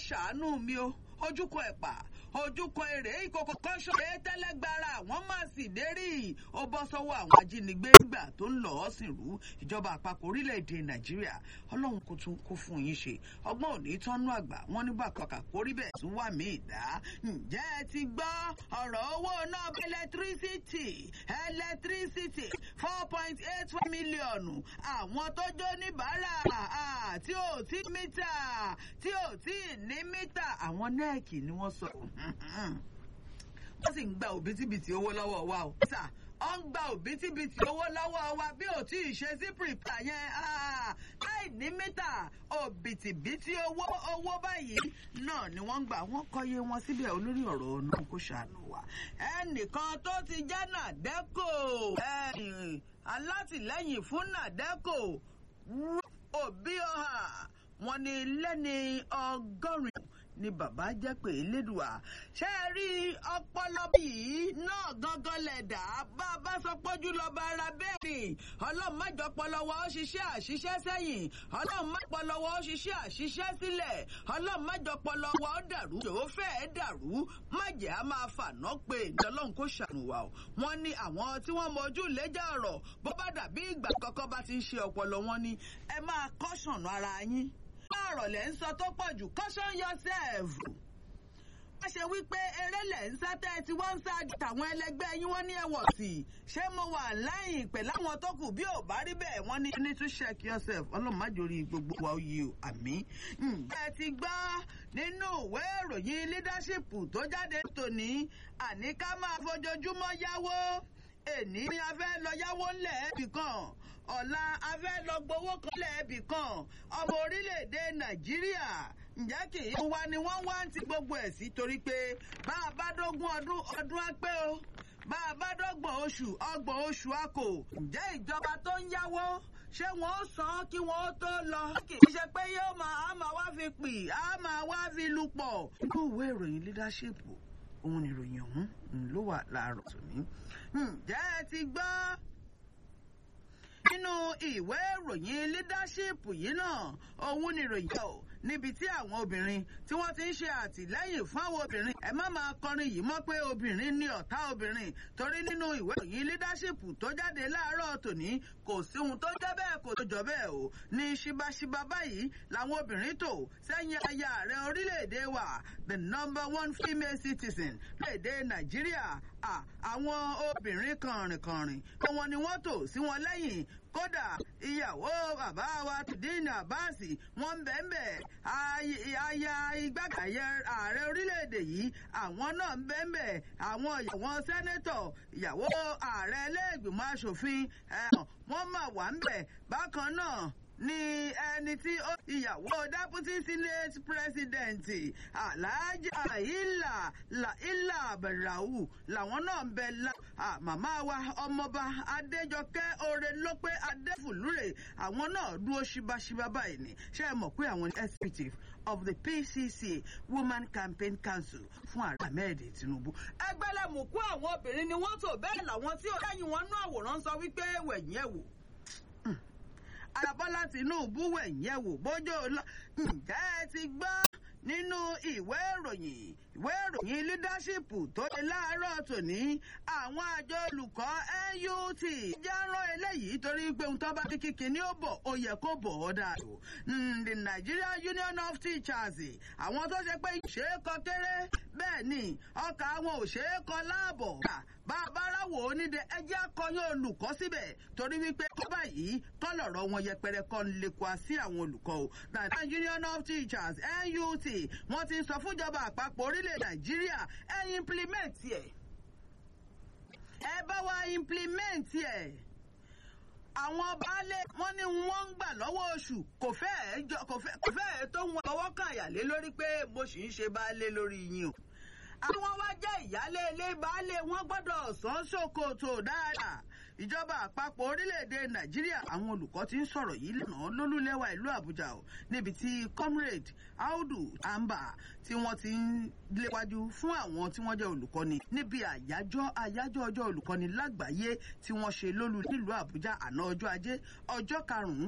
ṣàánú mi o ojúkọ ẹ̀pà ojúkọ èrè ìkòkò kan ṣọ̀rẹ́ tẹ́lẹ́gbára àwọn máa sì dérí ó bọ́ sọ́wọ́ àwọn ajínigbé nígbà tó ń lọ ọ́ sìn rú ìjọba àpapọ̀ orílẹ̀-èdè nàìjíríà ọlọ́run kò tún kó fún yín ṣe ọgbọ́n òní tọ́nú àgbà wọn nígbà kọkà kórí bẹ́ẹ̀ tún wà mí ìdá ǹjẹ́ ẹ ti gbọ́ ọ̀rọ̀ owó náà ẹlẹtírísítì ẹlẹtírísítì four point eight four mílíọ̀nù àwọn tó jó níbàárà tí ò tí mítà tí ò tí ní mítà àwọn nẹ́ẹ̀kì ni wọ́n sọ wọ́n sì ń gba òbítíbitì owó lọ́wọ́ wa o. sà ọ ń gba òbítíbitì owó lọ́wọ́ wa bí ò tí ì ṣe sí pìrìpà yẹn láì ní mítà òbítíbitì owó owó báyìí náà ni wọ́n ń gbà wọ́n kọ́yé wọn síbẹ̀ olórí ọ̀rọ̀ náà kó ṣàánú wa. ẹnìkan tó ti jẹ́ nàdẹ́kò alátìlẹ́yìn fún nàdẹ́kò òbí ọ̀hà wọn ni lẹ́ni ọgọ́rin ni bàbá jẹ́ pé elédùà ṣé ẹ rí ọpọlọ bíi náà gangan lẹ̀dá bá a bá sọ pójú lọ́ba ara bẹ́ẹ̀ ni ọlọ́run má jọ pọlọwọ́ ó ṣiṣẹ́ àṣiṣẹ́ sẹ́yìn ọlọ́run má pọlọwọ́ ó ṣiṣẹ́ àṣiṣẹ́ sílẹ̀ ọlọ́run má jọ pọlọwọ́ ó dàrú yòó fẹ́ẹ́ dàrú má jẹ́ a máa fàná pé ní ọlọ́run kò ṣàánú wa o wọ́n ní àwọn tí wọ́n mojú lẹ́jà ọ̀rọ̀ bó bá dàbí ìgbà kọ́kọ́ bá ti ń ṣe ọpọlọ wọn ni ẹ máa kọ́ṣọ̀nù ara yín ọ̀rọ̀ lẹ̀ ń sọ tó pọ̀ jù caution yourself. wọ́n ṣe wípé eré lẹ̀ ń sá tẹ́ ẹ ti wọ́n ń sá tàwọn ẹlẹgbẹ́ yín wọ́n ní ẹ̀wọ̀n sí i ṣé mo wà láyìn pẹ̀ láwọn tó kù bí ò bá rí bẹ́ẹ̀ wọ́n ní need to check yourself ọlọ́run má jòrí gbogbo wa oyè o àmì. ǹjẹ́ ti gbọ́ nínú ìwé ìròyìn leadership tó jáde tòní àní ká máa fojoojúmọ́ yáwó èní ni a fẹ́ lọ yáwó ńlẹ̀ ẹ̀bì kan ọ̀la a fẹ́ lọ gbowó kan lẹ́ẹ̀bì kan ọmọ orílẹ̀-èdè nàìjíríà ǹjẹ́ kì í wa ni wọ́n wá ń ti gbogbo ẹ̀ sí torí pé bá a bá dógún ọdún ọdún á pé o bá a bá dọ́gbọ̀n oṣù ọgbọ̀n oṣù á kò ǹjẹ́ ìjọba tó ń yáwó ṣé wọn ó san kí wọn ó tó lọ. kì í ṣe pé yóò máa á máa wá fi pì á máa wá fi lu pọ̀. inú ìwé ìròyìn leadership òun ni ìròyìn ọ̀hún ló wà láàárọ̀ tòní. ǹjẹ́ ẹ ti gbọ́ nínú ìwé ìròyìn leadership yìí náà òun ni ìròyìn ọ̀ níbi tí àwọn obìnrin tí wọ́n ti ń ṣe àtìlẹ́yìn fún àwọn obìnrin ẹ má máa kọrin yìí mọ́ pé obìnrin ní ọ̀tá obìnrin torí nínú ìwé ìròyìn leadership tó jáde láàárọ̀ tòní kò sí ohun tó jẹ́ bẹ́ẹ̀ kò tó jọ bẹ́ẹ̀ o ní ṣíbáṣíbá báyìí làwọn obìnrin tò sẹ́yìn aya ààrẹ orílẹ̀-èdè wa the number one female citizen léde nàìjíríà àwọn obìnrin kànrìnkànrìn pé wọn ni wọ́n tò sí wọn lẹ́yìn kódà ìyàwó bàbá wa tìdínà àbáàsì wọn ń bẹ́ẹ̀ bẹ́ẹ̀ aya igbákàyẹ ààrẹ orílẹ̀-èdè yìí àwọn náà ń bẹ́ẹ̀ bẹ́ẹ̀ àwọn ìyàwó sẹ́nẹ́tọ̀ ìyàwó ààrẹ ẹlẹ́gbìmọ̀ asòfin wọ́n mà wà ń bẹ̀ bákan náà ní ẹni tí ó ìyàwó deputy senate president alhaji ilà ilà abẹ̀ràwù làwọn náà ń bẹ la màmá wa ọmọọba adéjọkẹ́ oore ló pé adéfùlúrè àwọn náà dúró ṣíbáṣíbá báyìí ni ṣé ẹ mọ̀ pé àwọn executive of the pcc women campaign council fún ààrẹ ahmed tinubu. ẹgbẹ́lẹ́mùkú àwọn obìnrin ni wọ́n tò bẹ́ẹ̀ làwọn tí ó lẹ́yìn wọn nú àwòrán sọ wípé wẹ̀yìn ẹ̀ wò alábọ́lá tinubu wẹ̀yẹ̀ wò bójú lọ ǹjẹ́ ẹ ti gbọ́ nínú ìwé ìròyìn ìwé ìròyìn leadership tó ṣe láàárọ̀ tòní àwọn àjọ olùkọ́ nut jẹ́ rán eléyìí torí pé ohun tó bá ti kíkì ní ó bọ̀ ó yẹ kó bọ̀ ọ́ dà o the nigerian union of teachers àwọn tó ṣe pé ṣe é kọ kéré bẹ́ẹ̀ ni ọkà àwọn ò ṣe é kọ láàbọ̀ bá a bá ráwọ̀ onídẹ ẹjẹ́ akọyán olùkọ́ síbẹ̀ torí wípé kọ́ báyìí kọ́lọ̀rọ̀ wọn yẹpẹrẹ kọ́ ń lè kọ́ sí àwọn olùkọ́ o nigerian union of teachers nut wọ́n ti sọ fúnjọba àpapọ̀ orílẹ̀ nàìjíríà ẹ implement ẹ̀ ẹ bá wa implement ẹ̀ àwọn baálé wọn ní wọn ń gbà lọ́wọ́ oṣù kò fẹ́ẹ̀ kò fẹ́ẹ̀ tó wọn ọwọ́ kàyàlé lórí pé mo sì ń ṣe baálé lórí yín o àwọn wá jẹ́ ìyálé ilé baálé wọn gbọ́dọ̀ sàn ṣòkòtò dáadáa ìjọba àpapọ̀ orílẹ̀-èdè nàìjíríà àwọn olùkọ́ ti ń sọ̀rọ̀ yìí lánàá lólúlẹ́wà ìlú àbújá o níbi tí comrade audu amba tí wọ́n ti ń léwájú fún àwọn tí wọ́n jẹ́ olùkọ́ni níbi àyájọ́ àyájọ́ ọjọ́ olùkọ́ni lágbàáyé tí wọ́n ṣe lólú nílùú àbújá àná ọjọ́ ajé ọjọ́ karùn-ún